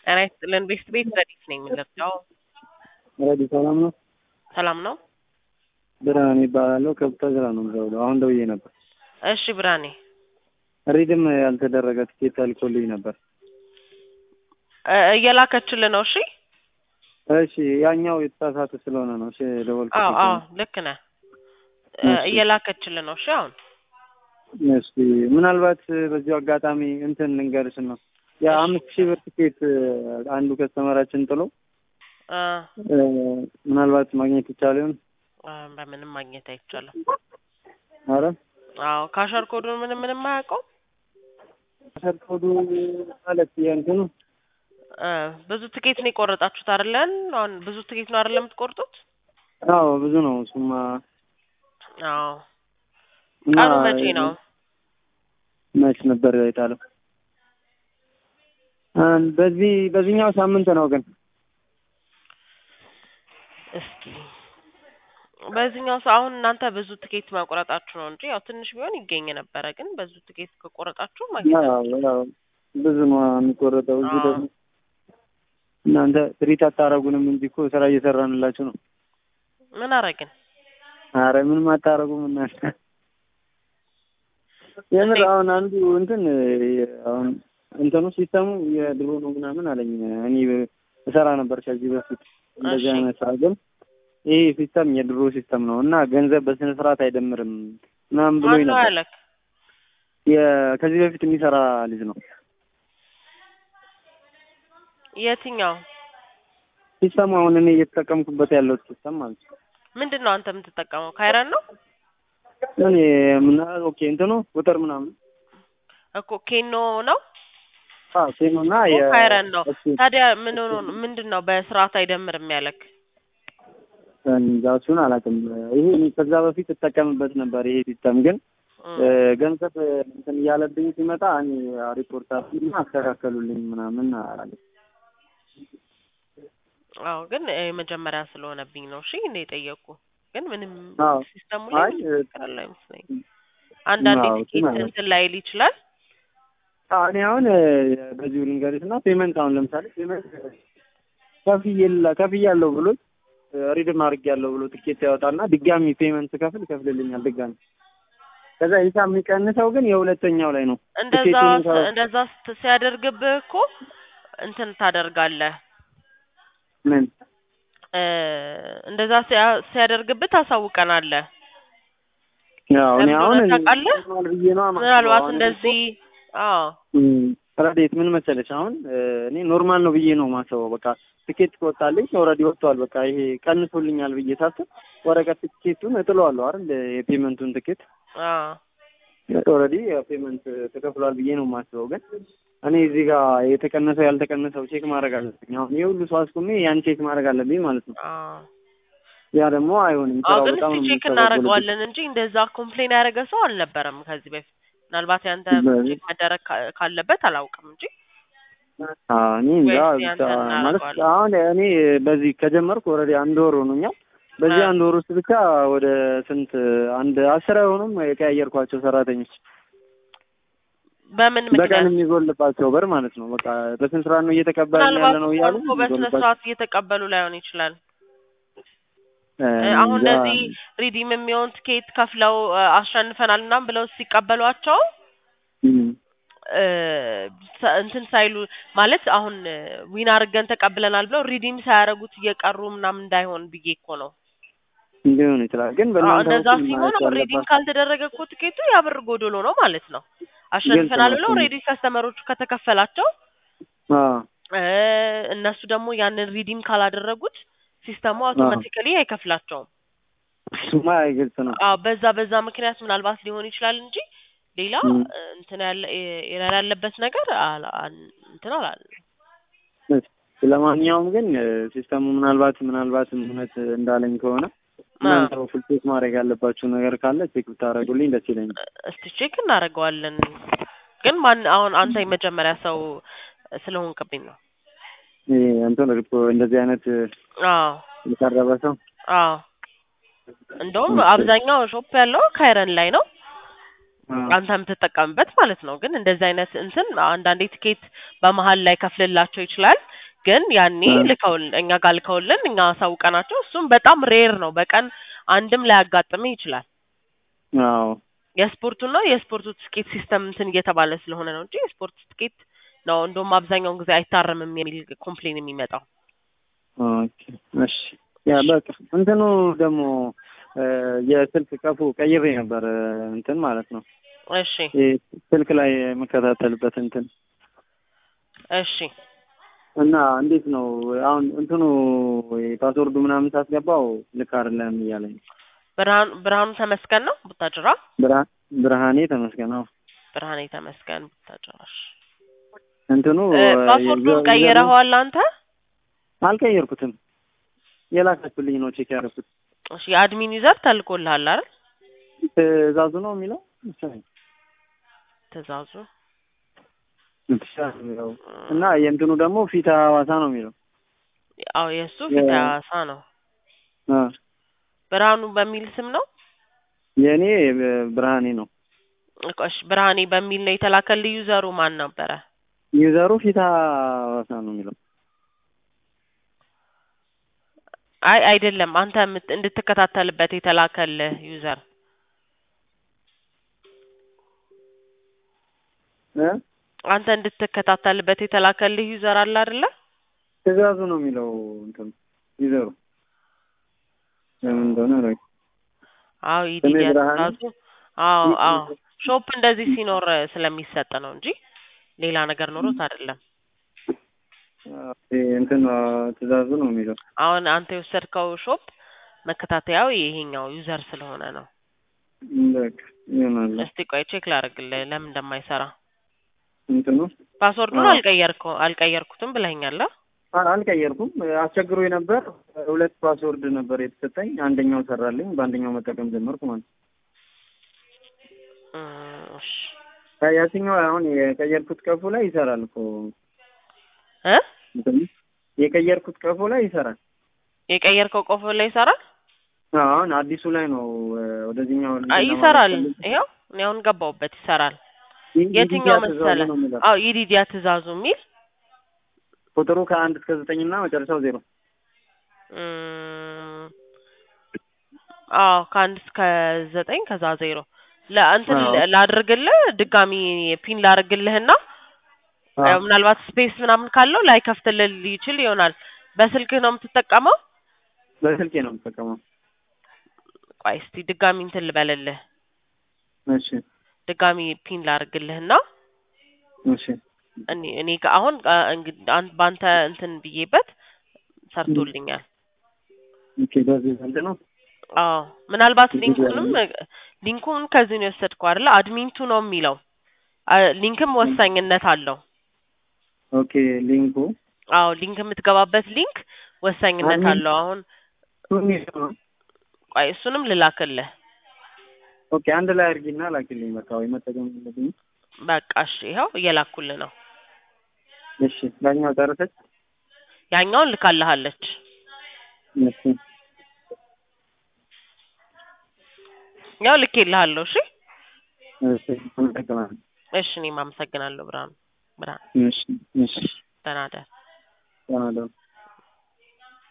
ጤና ይስጥልን ቤስት ቤት ረዲት ነኝ የምንለብሰው ረዲ ሰላም ነው? ሰላም ነው። ብርሃን ይባላለሁ። ከቡታጅራ ነው የምደውለው። አሁን ደውዬ ነበር። እሺ ብርሃኔ ሪድም ያልተደረገ ትኬት ተልኮልኝ ነበር። እ እየላከችልህ ነው። እሺ እሺ ያኛው የተሳሳተ ስለሆነ ነው። እሺ ደወልኩት። አዎ አዎ ልክ ነህ። እ እሺ። እየላከችልህ ነው። እሺ አሁን እሺ ምናልባት በዚሁ አጋጣሚ እንትን ልንገርሽ ነው የአምስት ሺህ ብር ትኬት አንዱ ከስተመራችን ጥሎ እ እ ምናልባት ማግኘት ይቻል ይሆን? እ በምንም ማግኘት አይቻልም። አረ አዎ ካሸር ኮዱን ምንም ምንም አያውቀው ሰርኮዱ ማለት የእንትኑ እ ብዙ ትኬት ነው የቆረጣችሁት አይደለን? አሁን ብዙ ትኬት ነው አይደለም የምትቆርጡት? አዎ ብዙ ነው እሱማ። አዎ እና ቀኑ መቼ ነው? መች ነበር የጣለው? አ በዚህ በዚህኛው ሳምንት ነው ግን እስኪ በዚህኛው ሰው አሁን እናንተ ብዙ ትኬት መቁረጣችሁ ነው እንጂ ያው ትንሽ ቢሆን ይገኝ ነበረ። ግን ብዙ ትኬት ከቆረጣችሁ ማግኘት አዎ ያው ብዙ ነው የሚቆረጠው። እዚህ አዎ። ደግሞ እናንተ ትሪት አታረጉንም እንጂ እኮ ስራ እየሰራንላችሁ ነው። ምን አረግን? አረ ምንም አታረጉም እናንተ። የምር እንዴት? አሁን አንዱ እንትን አሁን እንትኑ ሲስተሙ የድሮ ነው ምናምን አለኝ። እኔ እሰራ ነበር ከዚህ በፊት እንደዚህ እሺ። አይነት ስራ ግን ይሄ ሲስተም የድሮ ሲስተም ነው እና ገንዘብ በስነ ስርዓት አይደምርም ምናምን ብሎኝ ማን ነው ነበር። ያለክ? የ- ከዚህ በፊት የሚሰራ ልጅ ነው። የትኛው ሲስተሙ አሁን እኔ እየተጠቀምኩበት ያለው ሲስተም ማለት ነው። ምንድን ነው አንተ የምትጠቀመው? ካይረን ነው እኔ ምን ኦኬ እንትኑ ቁጥር ምናምን እኮ ኬኖ ነው አዎ ሴኖና እኮ የ ካይረን ነው። እሱ ታዲያ ምን ሆኖ ነው? ምንድን ነው በስርዓት አይደምርም ያለክ? እንጃ እሱን አላውቅም። ይሄ እኔ ከዛ በፊት እጠቀምበት ነበር ይሄ ሲስተም ግን እም። እ፣ ገንዘብ እንትን እያለብኝ ሲመጣ እኔ ሪፖርት አድርጉና አስተካከሉልኝ ምናምን አለ። አዎ ግን የመጀመሪያ ስለሆነብኝ ነው። እሺ እንደ የጠየቁ ግን ምንም አዎ ሲስተሙ ላይ አይ ምንም ችግር አለ አይመስለኝም። አንዳንዴ አዎ ትኬት እሱን አለ። እንትን ላይል ይችላል። አዎ፣ እኔ አሁን እ፣ በዚሁ ልንገርሽ እና ፔመንት አሁን ለምሳሌ ፔመንት ከፍዬላ ከፍያለሁ ብሎ ሪድም አድርጌያለሁ ብሎ ትኬት ያወጣና ድጋሚ ፔመንት ከፍል ይከፍልልኛል ድጋሚ። ከዛ ሂሳብ የሚቀንሰው ግን የሁለተኛው ላይ ነው። እንደዛ ትኬቱን ከ- እንደዛ ስት- ሲያደርግብህ እኮ እንትን ታደርጋለህ ምን እ፣ እንደዛ ሲያ- ሲያደርግብህ ታሳውቀናለህ። ያው እኔ ለምን አሁን እንደሆነ ታውቃለህ? ኖርማል ብዬ ነው ምናልባት እንደዚህ አዎ ረዴት ምን መሰለች አሁን እ፣ እኔ ኖርማል ነው ብዬ ነው ማሰበው። በቃ ትኬት ከወጣልኝ ኦልሬዲ ወጥቷል። በቃ ይሄ ቀንሶልኛል ብዬ ሳስብ ወረቀት ትኬቱን እጥለዋለሁ አይደል የፔመንቱን ትኬት አዎ ኦልሬዲ ፔመንት ተከፍሏል ብዬ ነው የማስበው። ግን እኔ እዚህ ጋር የተቀነሰው ያልተቀነሰው ቼክ ማድረግ አለብኝ። አሁን የሁሉ ሰው አስቁሜ ያን ቼክ ማድረግ አለብኝ ማለት ነው። አዎ ያ ደግሞ አይሆንም። አዎ ስራው ግን በጣም እስቲ ነው ቼክ የሚስተጓጎልብኝ። እናደርገዋለን እንጂ እንደዛ ኮምፕሌን ያደረገ ሰው አልነበረም ከዚህ በፊት። ምናልባት ያንተ በዚህ- ቼክ መደረግ ካ- ካለበት አላውቅም እንጂ አዎ እኔ እንጃ ወይስ ብቻ ያንተን ማለት እናደርገዋለን? አሁን እኔ በዚህ ከጀመርኩ ኦልሬዲ አንድ ወር ሆኖኛል። በዚህ አ- አንድ ወር ውስጥ ብቻ ወደ ስንት አንድ አስር አይሆኑም የቀያየርኳቸው ሰራተኞች በምን በቀን ምክንያት የሚጎልባቸው ብር ማለት ነው። በቃ በስንት ስራ ነው እየተቀበልን ያለ ምናልባት ነው እኮ እያሉ እኮ በስነ የሚጎልባቸው ስርዓት እየተቀበሉ ላይሆን ይችላል። እ፣ እ፣ አሁን እንጃ። እንደዚህ ሪዲም የሚሆን ትኬት ከፍለው እ፣ አሸንፈናል ምናምን ብለው ሲቀበሏቸው እም፣ እ፣ ሰ- እንትን ሳይሉ ማለት አሁን እ፣ ዊን አድርገን ተቀብለናል ብለው ሪዲም ሳያደርጉት እየቀሩ ምናምን እንዳይሆን ብዬ እኮ ነው። ሊሆን ይችላል ግን አዎ በእናንተ እንደዛ በኩል ሲሆን ማለት አሁን ሬዲንግ ያለባችሁ ካልተደረገ እኮ ትኬቱ ያ ብር ጎዶሎ ነው ማለት ነው። አሸንፈናል ነው ብለው እሱ። ሬዲ ከስተመሮቹ ከተከፈላቸው አዎ እ፣ እነሱ ደግሞ ያንን ሪዲም ካላደረጉት ሲስተሙ አውቶማቲካሊ አይከፍላቸውም። እሱማ ግልጽ ነው። አዎ በዛ በዛ ምክንያት ምናልባት ሊሆን ይችላል እንጂ ሌላ እም። እ፣ እንትን ያለ ኤረር ያለበት ነገር አላ- አን- እንትን አላለም። እሺ፣ ለማንኛውም ግን እ፣ ሲስተሙ ምናልባት ምናልባት እውነት እንዳለኝ ከሆነ እናንተ በኩል ቼክ ማድረግ ያለባችሁ ነገር ካለ ቼክ ብታደርጉልኝ ደስ ይለኛል። እስቲ ቼክ እናደርገዋለን። ግን ማን አሁን አንተ የመጀመሪያ ሰው ስለሆንክብኝ ነው። ይሄ እንትን ሪፖ እንደዚህ አይነት እ፣ አዎ የቀረበ ሰው አዎ እንደውም ኦኬ። አብዛኛው ሾፕ ያለው ካይረን ላይ ነው። አዎ። አንተ የምትጠቀምበት ማለት ነው። ግን እንደዚህ አይነት እንትን አንዳንዴ ቲኬት በመሀል ላይ ከፍልላቸው ይችላል። ግን ያኔ አ። ልከውልን እኛ ጋር ልከውልን እኛ አሳውቀናቸው እሱም በጣም ሬር ነው። በቀን አንድም ላያጋጥምህ ይችላል። አዎ የስፖርቱና የስፖርቱ ትኬት ሲስተም እንትን እየተባለ ስለሆነ ነው እንጂ የስፖርት ትኬት ነው እንደውም አብዛኛውን ጊዜ አይታረምም የሚል ኮምፕሌን የሚመጣው። ኦኬ እሺ ያ በቃ እንትኑ ደግሞ እ የስልክ ቀፉ ቀይሬ ነበር እ እንትን ማለት ነው እሺ ይሄ ስልክ ላይ የምከታተልበት እንትን እሺ እና እንዴት ነው አሁን እንትኑ ፓስወርዱ ምናምን ሳስገባው ልክ አይደለም እያለኝ ነው። ብርሃኑ ብርሃኑ ተመስገን ነው ቡታጅራ ብርሃ- ብርሃኔ ተመስገን ነው ብርሃኔ ተመስገን ቡታጅራ። እሺ እንትኑ እ ፓስወርዱን ቀይረኸዋል አንተ? አልቀየርኩትም የላካችሁልኝ ነው ቼክ ያደረኩት እሺ የአድሚን ዩዘር ተልኮልሃል አይደል? ትእዛዙ ነው የሚለው መሰለኝ። ትእዛዙ ያው እና የእንትኑ ደግሞ ፊት ሐዋሳ ነው የሚለው አዎ የእሱ ፊት የ- ሐዋሳ ነው። አ ብርሃኑ በሚል ስም ነው። የእኔ ብርሃኔ ነው እኮ እሺ ብርሃኔ በሚል ነው የተላከልህ። ዩዘሩ ማን ነበረ? ዩዘሩ ፊት ሐዋሳ ነው የሚለው አይ አይደለም፣ አንተ የምት- እንድትከታተልበት የተላከልህ ዩዘር እ አንተ እንድትከታተልበት የተላከልህ ዩዘር አለ አይደለ? ትእዛዙ ነው የሚለው እንትኑ ዩዘሩ ለምን እንደሆነ አላውቅም። አዎ ስሜ ኢዲዲያ ብርሃኔ ትእዛዙ። አዎ አዎ ሾፕ እንደዚህ ሲኖር ስለሚሰጥ ነው እንጂ ሌላ ነገር ኖሮት አይደለም። ይሄ እንትን ትእዛዙ ነው የሚለው አሁን አንተ የወሰድከው ሾፕ መከታተያው ይሄኛው ዩዘር ስለሆነ ነው። በቃ ይሆናል እስቲ ቆይ ቼክ ላደርግልህ ለምን እንደማይሰራ። እንትኑ ፓስወርዱን አዎ። አልቀየርከው አልቀየርኩትም ብለኸኛል። አ? አ- አልቀየርኩም አስቸግሮ ነበር ሁለት ፓስወርድ ነበር የተሰጠኝ አንደኛው ሰራልኝ በአንደኛው መጠቀም ጀመርኩ ማለት ነው እም፣ እሺ ያ- ያችኛው አሁን የቀየርኩት ቀፎ ላይ ይሰራል እኮ እ እንትኑ የቀየርኩት ቀፎ ላይ ይሰራል የቀየርከው ቆፎ ላይ ይሰራል? አዎ፣ አሁን አዲሱ ላይ ነው እ፣ ወደዚህኛው አይ እንትን ይሰራል። ለማለት ፈልጌ። ይኸው እኔ አሁን ገባሁበት ይሰራል። ይ- የትኛው ይዲዲያ ትእዛዙ መሰለ? ነው የሚለው። አዎ ኢዲዲያ ትእዛዙ የሚል ቁጥሩ ከአንድ እስከ ዘጠኝ እና መጨረሻው ዜሮ እም፣ አዎ ከአንድ እስከ ዘጠኝ ከዛ ዜሮ ለእንትን አዎ። ላድርግልህ ድጋሚ ፒን ላድርግልህና አዎ። ያው ምናልባት ስፔስ ምናምን ካለው ላይ ከፍትልህ ይችል ይሆናል። በስልክህ ነው የምትጠቀመው? በስልኬ ነው የምጠቀመው ቆይ እስቲ ድጋሚ እንትን ልበልልህ እሺ ድጋሚ ፒን ላድርግልህና እሺ እኔ እኔ ጋ አሁን አ፣ እንግዲህ አን- በአንተ እንትን ብዬበት ሰርቶልኛል። ኦኬ በዚህ ዘንድ ነው አዎ ምናልባት እዚህ ሊንኩንም ሊንኩን ከዚህ ነው የወሰድከው አይደለ? አድሚንቱ ነው የሚለው አ፣ ሊንክም ወሳኝነት አለው። ኦኬ ሊንኩ አዎ ሊንክ የምትገባበት ሊንክ ወሳኝነት አድሚን- አለው። አሁን ቱኒ ነው ቆይ እሱንም ልላክልህ። ኦኬ አንድ ላይ አድርጊና ላኪልኝ በቃ ወይ መጠቀም የለብኝም በቃ እሺ፣ ይኸው እየላኩልህ ነው። እሺ ዳኛው ጨረሰች ያኛውን ልካልሃለች። እሺ ያው ልኬልሃለሁ። እሺ እሺ አመሰግናለሁ እሺ፣ እኔም አመሰግናለሁ ብርሃኑ ብርሃን። እሺ እሺ ደህና እደር። ደህና ደሩ